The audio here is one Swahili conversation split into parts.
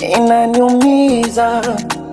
inaniumiza.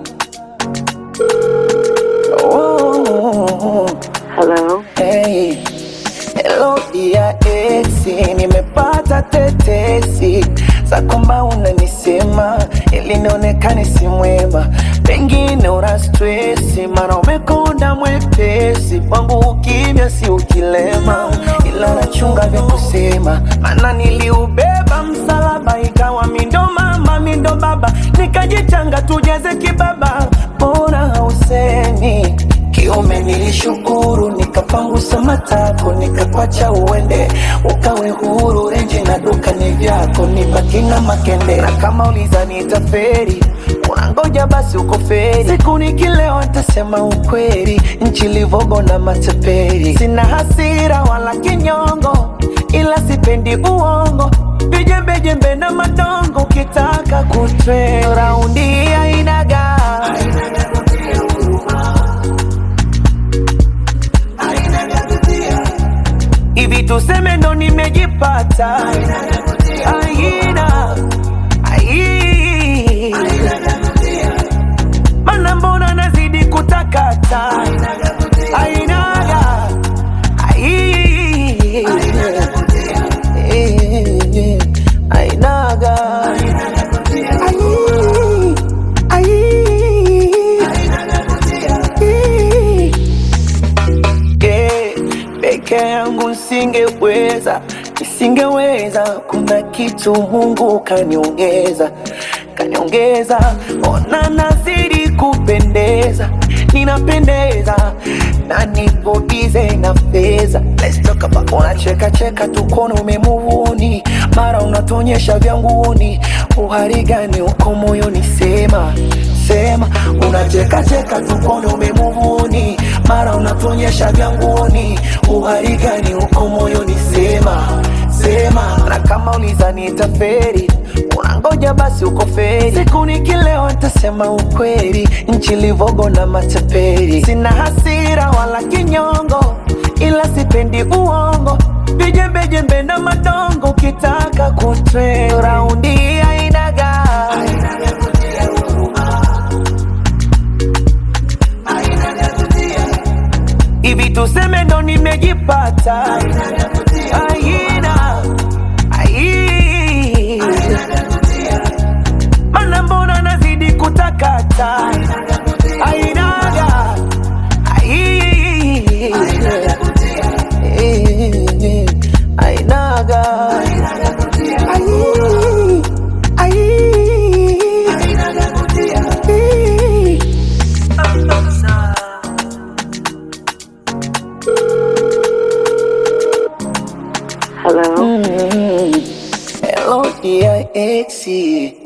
Oh, Hello. hey. Hello dia esi, nimepata tetesi za kwamba unanisema ili nionekane si mwema, pengine una stresi, mara umekonda mwepesi kwangu, ukimya si ukilema, ila nachunga vya kusema, maana niliubeba msalaba, ikawa mindo mama mindo baba, nikajichanga tujeze kibaba, bora hausemi kiume nilishukuru, nikapangusa matako, nikakwacha uende, ukawe huru. Renji na duka ni vyako, nibaki na makende. Na kama uliza nitaferi, unangoja basi uko feri. Siku nikilewa nitasema ukweli, nchi livogo na mateperi. Sina hasira wala kinyongo, ila sipendi uongo, vijembejembe na madongo. Ukitaka kutre raundi ainaga hivi tuseme ndo nimejipata aina ai mana mbona nazidi kutakata ainaga ai ainaga ai Eh, peke yangu nisingeweza, nisingeweza. Kuna kitu Mungu kaniongeza, kaniongeza. Ona nazidi kupendeza, ninapendeza na nipo bize na fedha. Let's talk about unacheka cheka tukono umemuvuni, mara unatonyesha vyanguni. Uhari gani uko moyoni? Sema sema, unacheka cheka tukono umemuvuni, mara unatonyesha vyanguni. Uhari gani uko moyoni? Sema sema, na kama uliza nitaferi unangoja basi uko feri. Siku nikilewa nitasema ukweli, nchi livogo na mateperi. Sina hasira wala kinyongo, ila sipendi uongo, vijembejembe na madongo. Ukitaka kutre raundi ainaga hivi tuseme ndo nimejipata aina ai mana mbona nazidi kutakata ainaga ai ainaga ai ai Hello. Hello dear exi